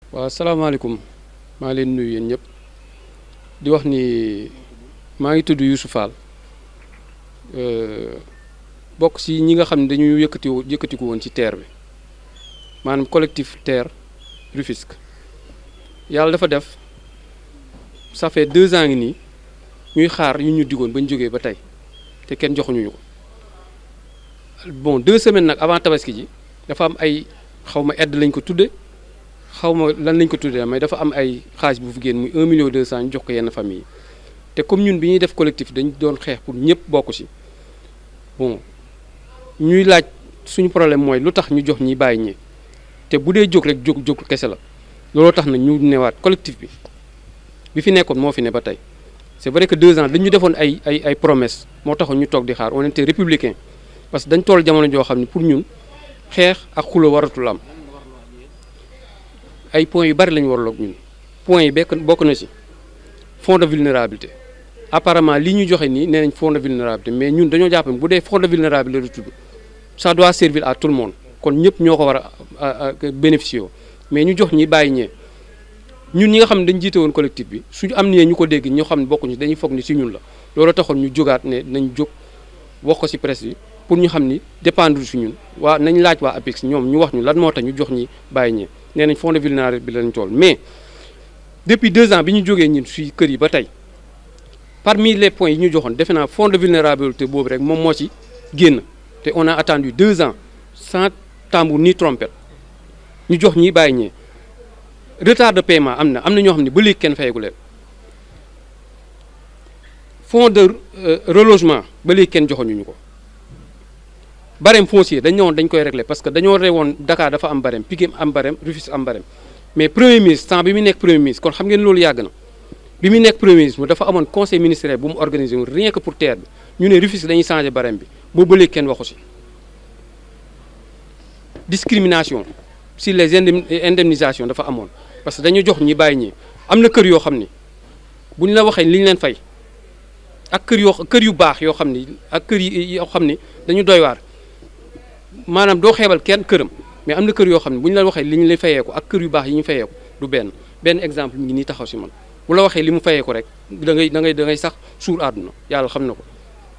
waaw salaamaaleykum maa leen nuyu yéen ñëpp di wax ni maa ngi tudd Youssou Fall bokk ci ñi nga xam ne dañu yëkkati yëkkatiku woon ci terre bi maanaam collectif terre Rufisque yàlla dafa def ça fait deux ans ngi nii ñuy xaar yu ñu digoon ba ñu jógee ba tey te kenn joxuñu ko bon deux semaines nag avant tabaski ji dafa am ay xaw ma aide lañ ko tudde xaw ma lan lañ ko tuddee mais dafa am ay xaaj bu fi génn muy 1 million 200 ñu jox ko yenn famille yi te comme ñun bi ñuy def collectif dañ doon xeex pour ñëpp bokk ci bon ñuy laaj suñu problème mooy lu tax ñu jox ñi bàyyi ñi te bu dee jóg rek jóg jóg kese la looloo tax na ñu newaat collectif bi bi fi nekkoon moo fi ne ba tey c'est vrai que deux ans dañu defoon ay ay ay promesses moo taxoon ñu toog di xaar on était républicain parce que dañ toll jamono joo xam ne pour ñun xeex ak xulo waratul am ay points yu bari lañu waraloon ñun points yi bekk bokk na ci fonds de vulnérabilité apparemment li ñu joxe nii nee nañ fonds de vulnérabilité mais ñun dañoo jàpp ne bu dee fonds de vulnérabilité la tudd ça doit servir à tout le monde kon ñëpp ñoo ko war a bénéficier mais ñu jox ñi bàyyi ñee ñun ñi nga xam ne dañu jiite woon collectif bi suñu am nee ñu ko dégg ñoo xam ne bokkuñu dañuy foog ni ci ñun la loolu taxoon ñu jógaat ne nañ jóg wax ko ci presse bi pour ñu xam ni dépendre ci ñun waa nañ laaj waa APIX ñoom ñu wax ñu lan moo tax ñu jox ñi bàyyi ñee nee nañ fonds de vulnérabilité bi lañ tool mais depuis deux ans bi ñu jógee ñun ci kër yi ba tey parmi les points yi ñu joxoon defe naa fonds de vulnérabilité boobu rek moom moo ci génn te on a attendu deux ans sans tambour ni trompette ñu jox ñi bàyyi ñee retard de paiement am na am na ñoo xam ne ba léegi kenn fayegu leen fonds de relogement ba léegi kenn joxoñu ñu ko barème foncier dañ ne woon dañ koy régler parce que dañoo rewoon Dakar dafa am barème Pikine am barème Rufisque am barème mais premier ministre temps bi mu nekk premier ministre kon xam ngeen loolu yàgg na bi mu nekk premier ministre dafa amoon conseil ministériel bu mu organisé woon rien que pour terre bi ñu ne Rufisque dañuy changé barème bi boobu ba léegi kenn waxu ci discrimination si les indemnisations dafa amoon parce que dañu jox ñi bàyyi ñi am na kër yoo xam ni bu ñu la waxee li ñu leen fay ak kër yoo kër yu baax yoo xam ni ak kër yi yoo xam ni dañu doy waar maanaam doo xeebal kenn këram mais am na kër yoo xam ne bu ñu la waxee li ñu lay fayeeku ak kër yu baax yi ñu fayeeku du benn benn exemple mi ngi nii taxaw si man bu la waxee li mu fayeeku rek da ngay da ngay da ngay sax suur àdduna yàlla xam na ko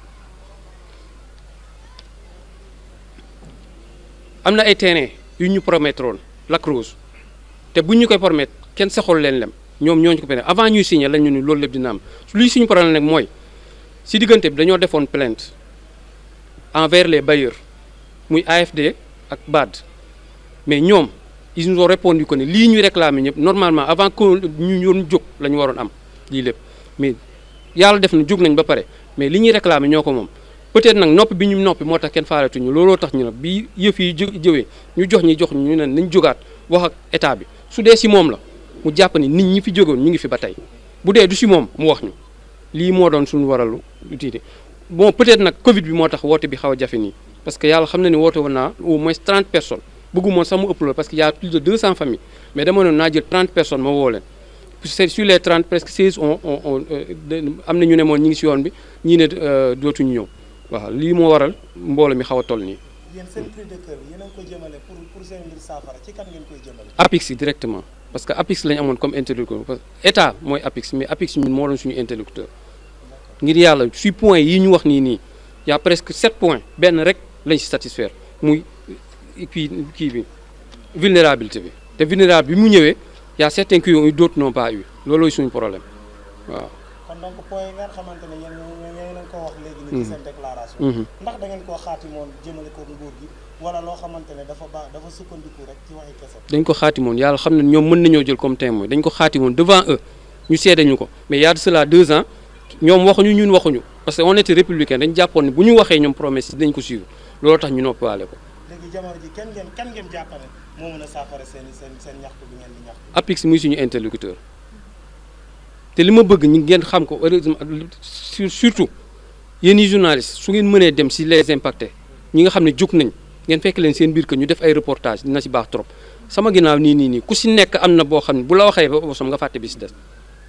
am na ay terrain yu ñu promettre woon Lac Rose te bu ñu koy promettre kenn saxul leen lem ñoom ñoo ñu ko permettre avant ñuy signé lañ ñu ni loolu lépp dina am luy suñu problème nag mooy si diggante bi dañoo defoon plainte envers les bailleurs muy AFD ak BAD mais ñoom ils nous ont répondu que ne lii ñuy réclamer ñëpp normalement avant que ñu yoon jóg la ñu waroon am lii lépp mais yàlla def na jóg nañ ba pare mais li ñuy réclamer ñoo ko moom peut-être nag noppi bi ñu noppi moo tax kenn faaletuñu looloo tax ñu ne bi yëf yi jëwee ñu jox ñi jox ñu ne nañ jógaat wax ak état bi su dee si moom la mu jàpp ni nit ñi fi jógoon ñu ngi fi ba tey bu dee du si moom mu wax ñu lii moo doon suñu waralu tiite bon peut-être nag Covid bi moo tax woote bi xaw a jafe nii parce que yàlla xam na ni woote woon naa au moins 30 personnes bëggumoon sax mu ëpp loolu parce que y a plus de 200 familles mais dama noon naa jël 30 personnes ma woo leen sur les 30 presque 16 on on on am na ñu ne moon ñi ngi si yoon bi ñii ne dootuñu ñëw waaw lii moo waral mbooloo mi xaw a toll nii. yéen seen cri de cœur yéen a ngi koy jëmale pour pour seen mbir saafara ci kan ngeen koy jëmale. APIX directement parce que APIX lañu amoon comme interlocuteur parce que état mooy APIX mais APIX ñun moo doon suñu interlocuteur ngir yàlla si point yi ñu wax nii nii y' a presque 7 points benn rek lañ si satisfaire muy kii kii bi vulnérabilité bi te vulnérable bi mu ñëwee y' a certains qui ont eu d' autres n'ont pas eu loolooy suñu problème waaw. kon donc point yi nga xamante ne yéen ñoo leen ko wax léegi nii ci seen déclaration ndax da ngeen koo xaatimoon jëmale ko nguur gi wala loo xamante ne dafa baax dafa sukkandiku rek ci waxi kese dañ ko xaatimoon yàlla xam ne ñoom mën nañoo jël comme témoin dañ ko xaatimoon devant eux ñu seede ñu ko mais y a de cela deux ans ñoom waxuñu ñun waxuñu parce que on était républicain dañ jàppoon ne bu ñu waxee ñoom promesse dañ ko suivre loolu tax ñu noppiwaale ko léegi jamono ji kenn ngeen kan ngeen jàppale moo mën a saafara seen seen seen ñaxtu bi ngeen di ñaxtu APIX muy suñu interlocuteur te li ma bëgg ñu ngeen xam ko heureusement surtout yéen ñi journaliste su ngeen mënee dem si les impactés ñi nga xam ne jóg nañ ngeen fekk leen seen biir que ñu def ay reportage dina si baax trop sama ginnaaw nii nii nii ku si nekk am na boo xam ne bu la waxee ba bosam nga fàtte bi si des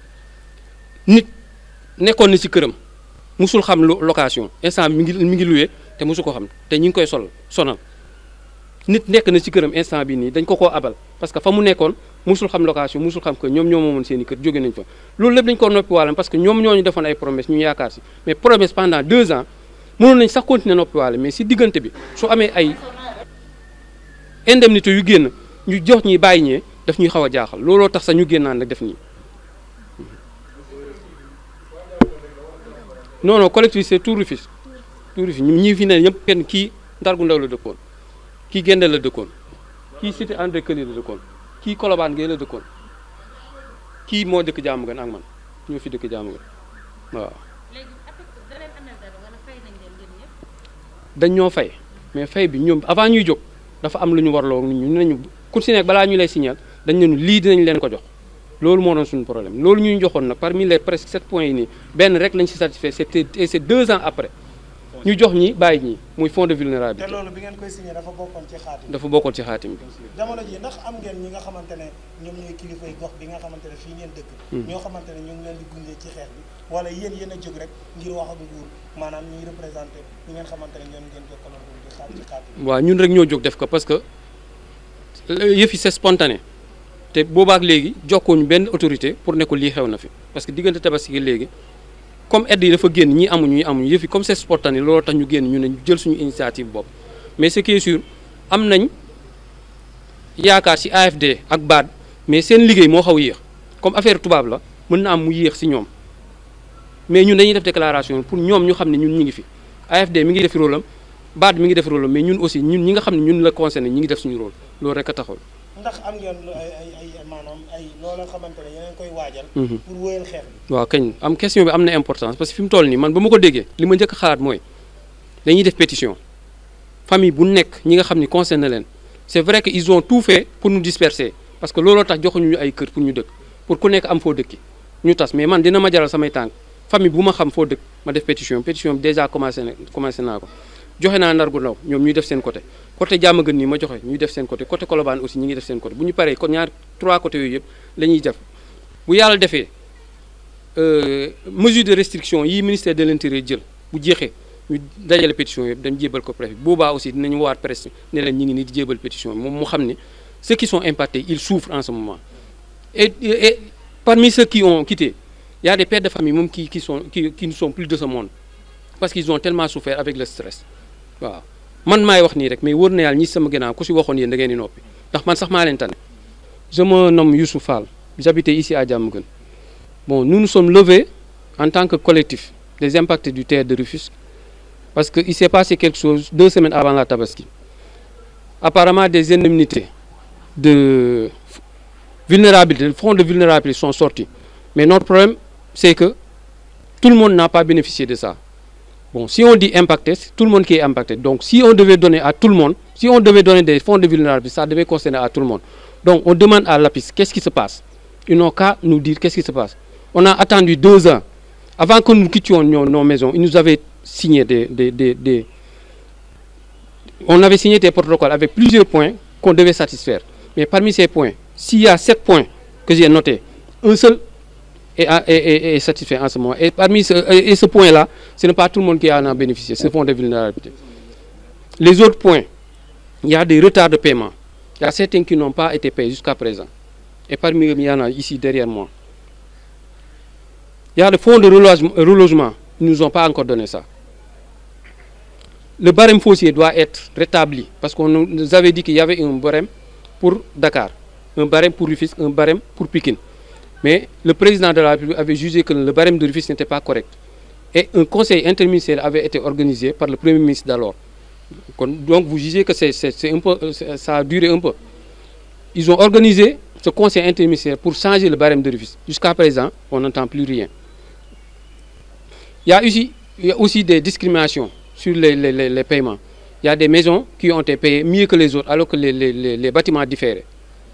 nit nekkoon na si këram musul xam location instant mi ngi mi ngi loué te musu ko xam te ñu ngi koy sol sonal nit nekk na ci këram instant bi nii dañ ko koo abal parce que fa mu nekkoon musul xam location musul xam que ñoom ñoo moomoon seen i kër jóge nañ fa loolu lépp dañ ko noppi waale parce que ñoom ñoo ñu defoon ay promesse ñu yaakaar si mais promesse pendant deux ans mënoon nañ sax continuer noppi waale mais si diggante bi su amee ay indemnité yu génn ñu jox ñi bàyyi ñee daf ñuy xaw a jaaxal looloo tax sax ñu génnaan nag def nii non non collectif c'est tout Rufisque tout Rufisque ñi ñi fi ne ñëpp kenn kii Ndargu Ndaw la dëkkoon kii Gendé la dëkkoon kii cité André Coly la dëkkoon kii Colobane Gueye la dëkkoon kii moo dëkk jaamu gën ak man ñoo fi dëkk jaamu gën waaw. dañ ñoo fay mais fay bi ñoom avant ñuy jóg dafa am lu ñu warloo ñu ne nañu ku si nekk balaa ñu lay signal dañ ne lii dinañ leen ko jox loolu moo doon suñu problème loolu ñu joxoon nag parmi les presque sept points yi nii benn rek lañ si satisfait c'était et c'est deux ans après ñu jox ñi bàyyi ñi muy fonds de vulnérabilité. te loolu bi ngeen koy signé dafa bokkoon ci xaatim dafa bokkoon ci xaatim bi. jamono ji ndax am ngeen ñi nga xamante ne ñoom ñooy kilifay gox bi nga xamante ne fii ngeen dëkk ñoo xamante ne ñu ngi leen di gunge ci xeex bi wala yéen yéen a jóg rek ngir wax ak nguur maanaam ñuy représenté ñi ngeen xamante ne ñoom ngeen jokkaloon di xaar ci xaatim waaw ñun rek ñoo jóg def ko parce que yëf yi c'est spontané te boobaak léegi jokkooñu benn autorité pour ne ko lii xew na fi parce que diggante tabaski léegi comme aide yi dafa génn ñii amuñu ñii amuñu yëf yi comme c'est spontané looloo tax ñu génn ñu ne ñu jël suñu initiative bopp mais ce qui est sûr am nañ yaakaar ci AFD ak BAD mais seen liggéey moo xaw yéex comme affaire tubaab la mën na am mu yéex ci ñoom mais ñun dañuy def déclaration pour ñoom ñu xam ne ñun ñi ngi fi AFD mi ngi def rôle am BAD mi ngi def rôle am mais ñun aussi ñun ñi nga xam ne ñun la concerné ñi ngi def suñu rôle loolu rek a taxawal. ndax am ngeen ay ay ay maanaam ay loola xamante ne yeneen koy waajal. pour wéyal xeex bi. waaw kañ am question bi am na importance parce que fi mu toll nii man ba ma ko déggee li ma njëkk a xalaat mooy dañuy def pétition famille bu nekk ñi nga xam ni concerné leen c'est vrai que ils ont tout fait pour nous disperser parce que looloo tax joxuñu ñu ay kër pour ñu dëkk pour ku nekk am foo dëkki ñu tas mais man dina ma jaral samay tànk famille bu ma xam foo dëkk ma def pétition pétition bi déjà commencé na commencé naa ko joxe naa Ndargu Ndaw ñoom ñuy def seen côté côté Diamaguène nii ma joxe ñuy def seen côté côté Colobane aussi ñi ngi def seen côté bu ñu paree kon ñaar trois côtés yooyu yëpp la ñuy def bu yàlla defee mesure de restriction yi ministère de l'intérieur jël bu jeexee ñu dajale pétition yëpp dañ jébal ko préfet boobaa aussi dinañu waat presse ne leen ñi ngi nii di jébal pétition moom mu xam ne ceux qui sont impactés ils souffrent en ce moment et, et parmi ceux qui ont quitté il y a des pères de famille moom qui qui sont qui qui ne sont plus de ce monde parce qu'ils ont tellement souffert avec le stress waaw man maay wax nii rek mais wóor na yàlla ñi sama gànnaaw ku si waxoon yéen da ngeen di noppi ndax man sax maa leen tane je me nomme Youssou Fall j'habitais ici à Diamaguène bon nous nous sommes levés en tant que collectif des impactés du terre de Rufisque parce que il s'est passé quelque chose deux semaines avant la Tabaski apparemment des indemnités de vulnérabilité le fonds de vulnérabilité sont sortis mais notre problème c'est que tout le monde n'a pas bénéficié de ça Bon, si on dit impacté, c'est tout le monde qui est impacté. Donc, si on devait donner à tout le monde, si on devait donner des fonds de vulnérabilité, ça devait concerner à tout le monde. Donc, on demande à l'APIS, qu'est-ce qui se passe Ils n'ont qu'à nous dire qu'est-ce qui se passe. On a attendu deux ans. Avant que nous quittions nos, nos maisons, ils nous avaient signé des, des, des, des, On avait signé des protocoles avec plusieurs points qu'on devait satisfaire. Mais parmi ces points, s'il y a sept points que j'ai notés, un seul est, est, est, satisfait en ce moment. Et parmi ce, et ce point-là, ce n'est pas tout le monde qui en a bénéficié, ce fonds de vulnérabilité. Les autres points, il y a des retards de paiement. Il y a certains qui n'ont pas été payés jusqu'à présent. Et parmi eux, il y en a ici derrière moi. Il y a le fonds de relogement, relogement. ils ne nous ont pas encore donné ça. Le barème foncier doit être rétabli parce qu'on nous avait dit qu'il y avait un barème pour Dakar, un barème pour Rufisque, un barème pour Pékin. Mais le président de la République avait jugé que le barème de Rufisque n'était pas correct. Et un conseil interministériel avait été organisé par le Premier ministre d'alors. Donc vous jugez que c'est, un peu, ça a duré un peu. Ils ont organisé ce conseil interministériel pour changer le barème de Rufisque. Jusqu'à présent, on n'entend plus rien. Il y a aussi, il y a aussi des discriminations sur les, les, les, les, paiements. Il y a des maisons qui ont été payées mieux que les autres alors que les, bâtiments différaient.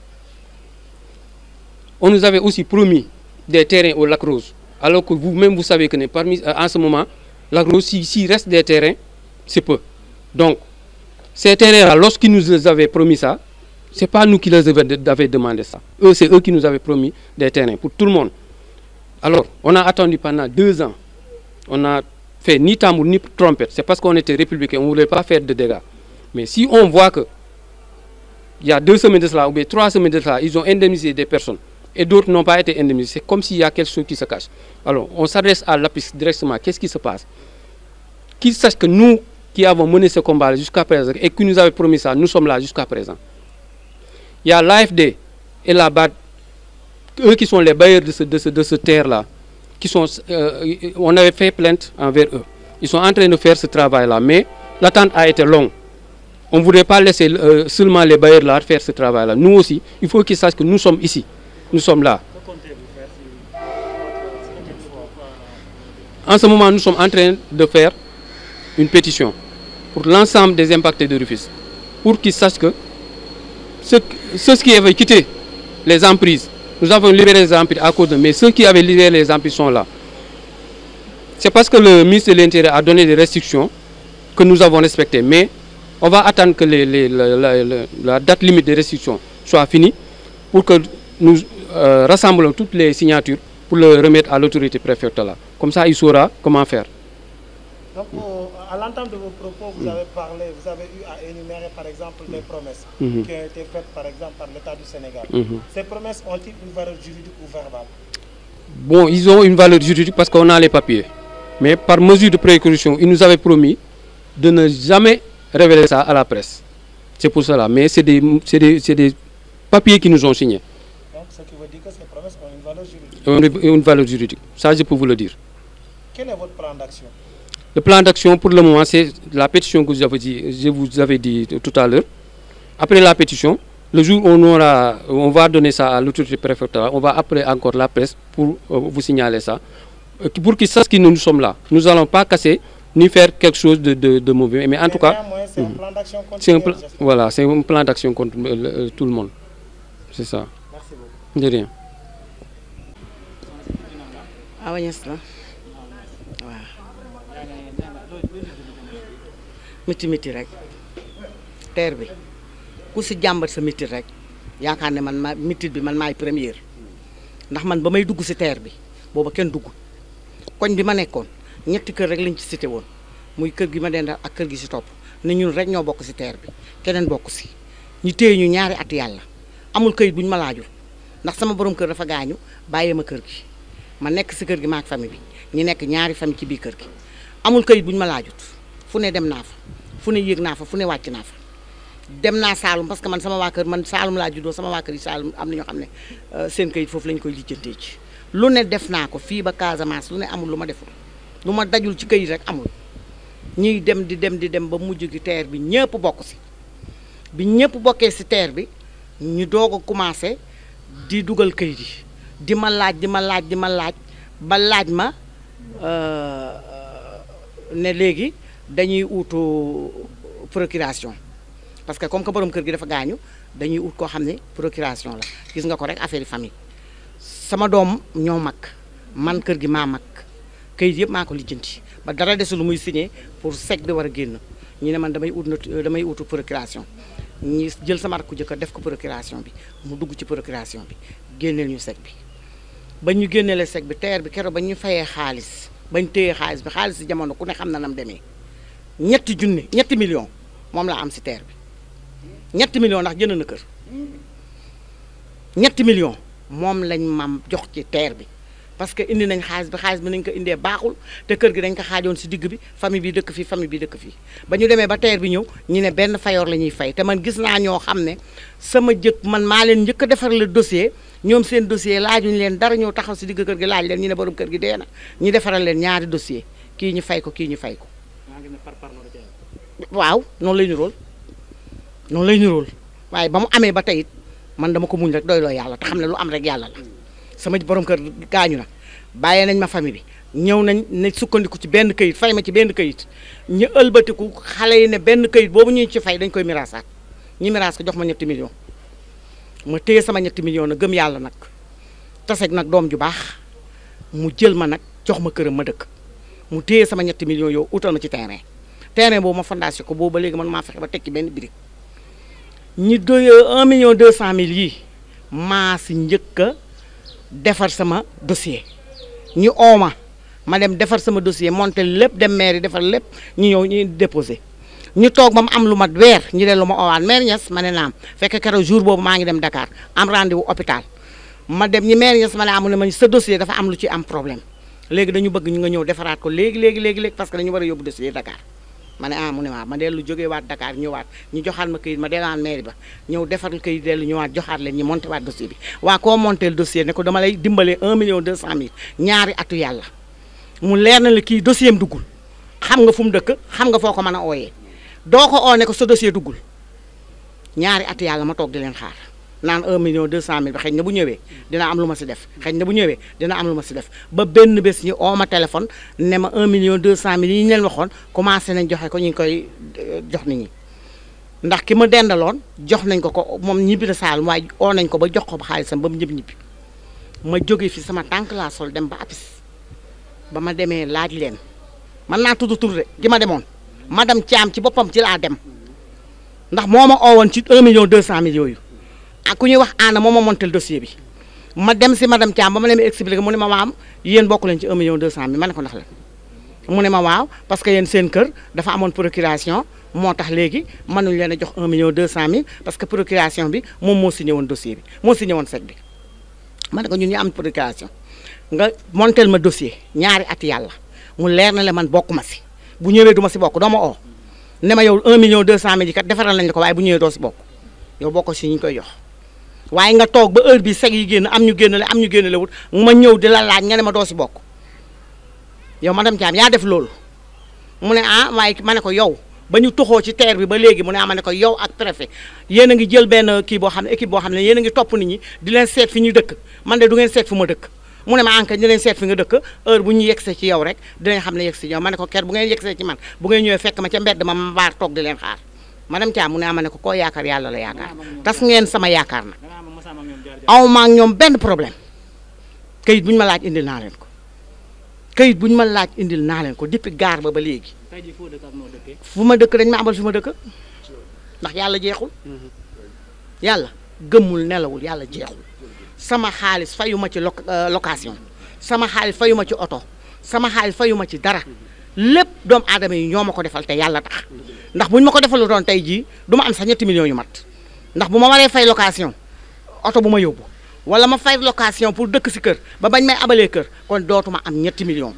On nous avait aussi promis des terrains au Lac Rose, alors que vous-même vous savez que parmi, en ce moment, Lac Rose, s'il si reste des terrains, c'est peu. Donc, ces terrains-là, lorsqu'ils nous avaient promis ça, ce n'est pas nous qui les avaient demandé ça. Eux, c'est eux qui nous avaient promis des terrains pour tout le monde. Alors, on a attendu pendant deux ans. On a fait ni tambour ni trompette. C'est parce qu'on était républicain, on ne voulait pas faire de dégâts. Mais si on voit que il y a deux semaines de cela ou bien trois semaines de cela ils ont indemnisé des personnes et d'autres n'ont pas été indemnisés c'est comme s'il y a quelque chose qui se cache alors on s'adresse à l'APIX directement qu'est-ce qui se passe qu'ils sachent que nous qui avons mené ce combat jusqu'à présent et qui nous avaient promis ça nous sommes là jusqu'à présent il y a l'AFD et la BAD eux qui sont les bailleurs de ce de ce de ce terre là qui sont euh, on avait fait plainte envers eux ils sont en train de faire ce travail là mais l'attente a été longue on ne voudrait pas laisser euh, seulement les bailleurs là faire ce travail là nous aussi il faut qu'ils sachent que nous sommes ici nous sommes là en ce moment nous sommes en train de faire une pétition pour l'ensemble des impactés de Rufisque pour qu'ils sachent que ceux, ceux qui avaient quitté les emprises nous avons libéré les emprises à cause de mais ceux qui avaient libéré les emprises sont là c'est parce que le ministre de l'Intérieur a donné des restrictions que nous avons respectées mais on va attendre que les, les, la, la, la, la date limite des restrictions soit finie pour que nous euh, rassemblons toutes les signatures pour le remettre à l'autorité préfectorale. Comme ça, il saura comment faire. Donc, euh, à l'entente de vos propos, vous avez parlé, vous avez eu à énumérer par exemple des promesses Mhm. qui ont été faites par exemple par l'État du Sénégal. Mhm. Ces promesses ont-ils une valeur juridique ou verbale Bon, ils ont une valeur juridique parce qu'on a les papiers. Mais par mesure de précaution, ils nous avaient promis de ne jamais révéler ça à la presse. C'est pour cela. Mais c'est des, c'est des, c'est des papiers qui nous ont signés. Donc, ce qui veut dire que ces promesses ont une valeur juridique. Une, une valeur juridique. Ça, je peux vous le dire. Quel est votre plan d'action Le plan d'action, pour le moment, c'est la pétition que vous avez dit, je vous avais dit tout à l'heure. Après la pétition, le jour où on, aura, on va donner ça à l'autorité préfectorale, on va appeler encore la presse pour euh, vous signaler ça. Euh, Pour qu'ils sachent que nous, nous sommes là. Nous n'allons pas casser ni faire quelque chose de, de- de mauvais. Mais en Mais tout cas, néanmoins, c'est un plan d'action c'est un, continuel. plan, j'espère. voilà, c'est un plan d'action contre euh, le- euh, tout le monde. C'est ça. Merci beaucoup. De rien. Awa Niass la waaw miti miti rek teer bi ku si jàmbat sa mitit rek yaakaar ne man ma mitit bi man maay première ndax man ba may dugg si teer bi booba kenn dugg koñ bi ma nekkoon ñetti kër rek lañ ci cité woon muy kër gi ma dendal ak kër gi si topp ne ñun rek ñoo bokk si teer bi keneen bokk si ñu téye ñu ñaari at yàlla amul këyit bu ñu ma laajul ndax sama borom kër dafa gaañu bàyyee ma kër gi ma nekk si kër gi ma ak famille bi ñu nekk ñaari famille ci biir kër gi amul kayit bu ñu ma laajut fu ne dem naa fa fu ne yéeg naa fa fu ne wàcc naa fa dem naa Saalum parce que man sama waa kër man Saalum laa juddoo sama waa kër yi Saalum am na ñoo xam ne euh, seen kayit foofu lañ koy lijjantee ci lu ne def naa ko fii ba Casamance lu ne amul lu ma deful lu ma dajul ci kayit rek amul ñuy dem di dem di dem ba mujj gi teer bi ñëpp bokk si bi ñëpp bokkee si teer bi ñu doog a commencé di dugal kayit yi di ma laaj di ma laaj di ma laaj ba laaj ma euh, ne léegi dañuy uutu procuration parce que comme que borom kër gi dafa gaañu dañuy ut koo xam ne procuration la gis nga ko rek affaire yi famille sama doom ñoo mag man kër gi maa mag kayit yëpp maa ko lijjanti ba dara desul lu muy signé pour sec bi war a génn ñu ne man damay ut not- damay utu procuration ñi jël sama rakku jëkkër def ko procuration bi mu dugg ci procuration bi génneel ñu sec bi ba ñu génneele sec bi teer bi keroog ba ñu fayee xaalis bañ téyee xaalis bi xaalis si jamono ku ne xam na nam demee ñetti junni ñetti million moom laa am si teer bi ñetti million ndax jënd na kër ñetti million moom lañ mam jox ci teer bi parce que indi nañ xaalis bi xaalis bi nañ ko indee baaxul te kër gi dañ ko xaajoon si digg bi famille bi dëkk fii famille bi dëkk fii ba ñu demee ba teer bi ñëw ñu ne benn fayoor la ñuy fay te man gis naa ñoo xam ne sama jëkk man maa leen njëkk a defar le dossier ñoom seen dossier laajuñu leen dara ñëw taxaw si digg kër gi laaj leen ñu ne borom kër gi dee na ñu defaral leen ñaari dossier kii ñu fay ko kii ñu fay ko waaw noonu lay nirool noonu lay nirool waaye ba mu amee ba tey it man dama ko muñ rek doy loo yàlla te xam ne lu am rek yàlla la sama borom kër gaañu na bàyyee nañ ma famille bi ñëw nañ ne sukkandiku ci benn këyit fay ma ci benn këyit ñu ëlbatiku xale yi ne benn këyit boobu ñuy ci fay dañ koy miraasaat ñu miraas ko jox ma ñetti million ma téye sama ñetti million na gëm yàlla nag taseeg nag doom ju baax mu jël ma nag jox ma këram ma dëkk mu téye sama ñetti million yow utal ma ci terrain terrain boobu ma fondation ko boobu ba léegi man maa fexe ba tekki benn birig ñi doy 1 million 200 mille yii maa si njëkk a defar sama dossier ñu ooma ma dem defar sama dossier monté lépp dem mairie defar lépp ñu ñëw ñu déposé ñu toog ba mu am lu mat weer ñu dellu ma oowaan maire Niass ma ne naam fekk keroog jour boobu maa ngi dem Dakar am rendez-vous hôpital ma dem ñi maire Niass ma ne amu ne ma sa dossier dafa am lu ci am problème léegi dañu bëgg ñu nga ñëw defaraat ko léegi léegi léegi léegi parce que dañu war a yóbbu dossier Dakar ma ne ah mu ne waaw ma dellu jógee waat Dakar ñëwaat ñu joxaat ma këyit ma delluwaat mairie ba ñëw defaral këyit dellu ñëwaat joxaat leen ñu monté waat dossier bi waa koo monté dossier ne ko dama lay dimbalee 1 million 200 mille ñaari atu yàlla mu leer na la kii dossier am duggul xam nga fu mu dëkk xam nga foo ko mën a ooyee doo ko oo ne ko sa dossier duggul ñaari atu yàlla ma toog di leen xaar naan 1 million 200 mille ba xëy na bu ñëwee dina am lu ma si def xëy na bu ñëwee dina am lu ma si def ba benn bés ñu oo ma téléphone ne ma 1 million 200 mille yi ñu leen waxoon commencé nañ joxe ko ñu ngi koy jox nit ñi ndax ki ma dendaloon jox nañ ko ko moom ñibbi na saal waaye oo nañ ko ba jox ko ba xaalisam ba mu ñëpp ñibbi ma jóge fi sama tànk laa sol dem ba apis ba ma demee laaj leen man naa tudd tur de gi ma demoon madame Thiam ci boppam ci laa dem ndax moo ma oowoon ci 1 million 200 mille yooyu ak ku ñuy wax Anna moo ma montel dossier bi ma dem si madame Thiam ba ma leen expliqué mu ne ma waaw yéen bokk leen ci 1 million 200 mille ma ne ko ndax la mu ne ma waaw parce que yéen seen kër dafa amoon procuration moo tax léegi mënuñ leen a jox 1 million 200 mille parce que procuration bi moom moo signé woon dossier bi moo signé woon chèque bi ma ne ko ñun ñu am procuration nga montel ma dossier ñaari at yàlla mu leer na le man bokk ma si bu ñëwee du ma si bokk doo ma oo ne ma yow 1 million 200 mille yi kat defaral nañ la ko waaye bu ñëwee doo si bokk yow bokk si ñu koy jox waaye nga toog ba heure bi seg yi génn am ñu génnale am ñu génnale wut ma ñëw di la laaj nga ne ma doo si bokk yow madame Thiam yaa def loolu mu ne ah waaye ma ne ko yow ba ñu toxoo ci terre bi ba léegi mu ne ah ma ne ko yow ak préfet yéen a ngi jël benn kii boo xam ne équipe boo xam ne yéen a ngi topp nit ñi di leen seet fi ñu dëkk man de du ngeen seet fu ma dëkk mu ne ma enquête di leen seet fi nga dëkk heure bu ñu yegsee ci yow rek dinañ xam ne yegsi yow ma ne ko ker bu ngeen yegsee ci man bu ngeen ñëwee fekk ma ca mbedd ma ma baar toog di leen xaar madame Thiam mu ne ah ma ne ko koo yaakaar yàlla la yaakaar tas ngeen sama yaakaar na aw ma ak ñoom benn problème kayit bu ñu ma laaj indil naa leen ko kayit bu ñu ma laaj indil naa leen ko depuis gaar ba ba léegi fu ma dëkk dañ ma abal fi ma dëkk ndax yàlla jeexul yàlla gëmmul nelawul yàlla jeexul sama xaalis fayuma ci location sama xaalis fayuma ci oto sama xaalis fayuma ci dara lépp doomu aadama yi ñoo ma ko defal te yàlla tax ndax bu ñu ma ko defalu doon tey jii du ma am sax ñetti millions yu mat ndax bu ma waree fay location oto bu ma yóbbu wala ma fay location pour dëkk si kër ba bañ may abalee kër kon dootuma am ñetti millions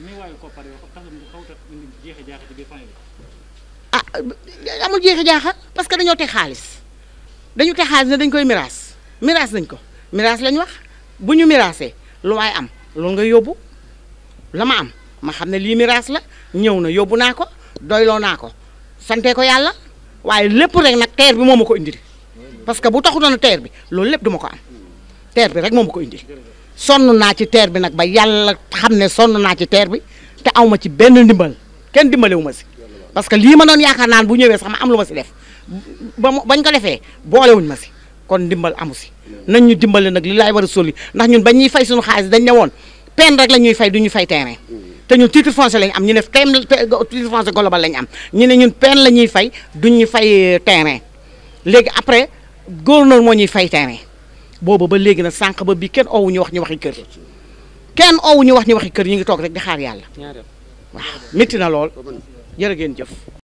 ah amul jeexi jaaxa parce que dañoo teg xaalis dañu teg xaalis ne dañ koy miraas miraas nañ ko miraas lañ wax bu ñu miraasee lu waay am loolu nga yóbbu la ma am ma xam ne lii miraas la ñëw na yóbbu naa ko doyloo naa ko sante ko yàlla waaye lépp rek nag teer bi moo ma ko indil parce que bu taxutoon teer bi loolu lépp du ma ko am teer bi rek moo ma ko indil sonn naa ci teer bi nag ba yàlla xam ne sonn naa ci teer bi te aw ma ci benn ndimbal kenn dimbalewu ma si parce que lii ma doon yaakaar naan bu ñëwee sax ma am lu ma si def ba bañ ko defee boolewuñ ma si kon ndimbal amu si nañ ñu dimbale nag li laay war a soli ndax ñun bañ ñuy fay suñu xaalis dañ ne woon peine rek la ñuy fay du ñu fay terrain te ñun titre foncier lañ am ñu ne tem titre foncier global lañ am ñu ne ñun peine la ñuy fay du ñu fay terrain léegi après gouverneur moo ñuy fay terrain boobu ba léegi nag sànq ba bii kenn owu ñu wax ñu waxi kër kenn owu ñu wax ñu waxi kër ñu ngi toog rek di xaar yàlla waaw métti na lool jërë ngeen jëf